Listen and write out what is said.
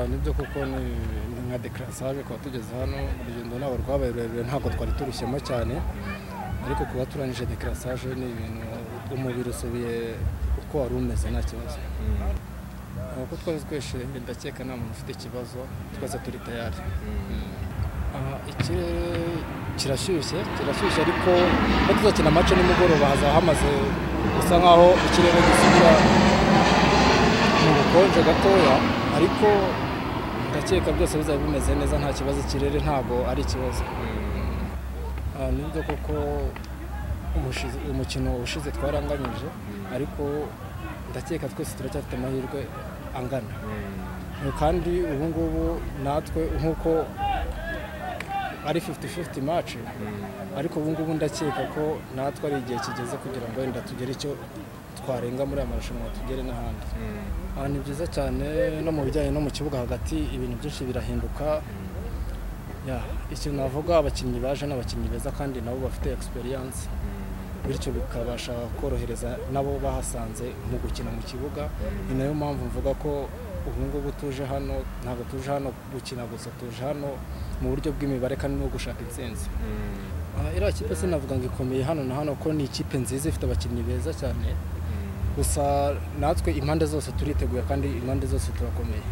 nibyo kuko ni ni nka dekarasage kuba tugeze hano urugendo ntabwo rwabaye rurerure ntabwo twari turushyemo cyane ariko kuba turangije dekarasage ni ibintu umubiri usubiye uko wari umeze nta kibazo kuko twari twishimye ndakeka nta muntu ufite ikibazo twese turi tayari Aha, ikirere kirashyushye kirashyushye ariko iyo tuzakina amace nimugoroba hazaba hamaze bisa nkaho ikirere gisubira mu bukonje gatoya ariko ndakeka byose bizaba bimeze neza nta kibazo ikirere ntabwo ari ikibazo Ah, nibyo koko umushize- umukino ushize twaranganyije ariko ndakeka twese turacyafite amahirwe angana kandi ubu ngubu natwe nk'uko ari 50-50 match ariko ubu ngubu ndakeka ko natwe ari igihe kigeze kugira ngo wenda tugere icyo twarenga muri aya marushanwa tugere n'ahandi Aha ni byiza cyane no mu bijyanye no mu kibuga hagati ibintu byinshi birahinduka Ya, ikintu navuga abakinnyi baje ni abakinnyi beza kandi nabo bafite experience bityo bikabasha korohereza nabo bahasanze mu gukina mu kibuga ni nayo mpamvu mvuga ko ubu ngubu tuje hano ntabwo tuje hano gukina gusa tuje hano mu buryo bw'imibare kandi no gushaka intsinzi Ah, iriya kipe sinavuga ngo ikomeye hano na hano ko ni ikipe nziza ifite abakinnyi beza cyane gusa natwe impande zose turiteguye kandi impande zose turakomeye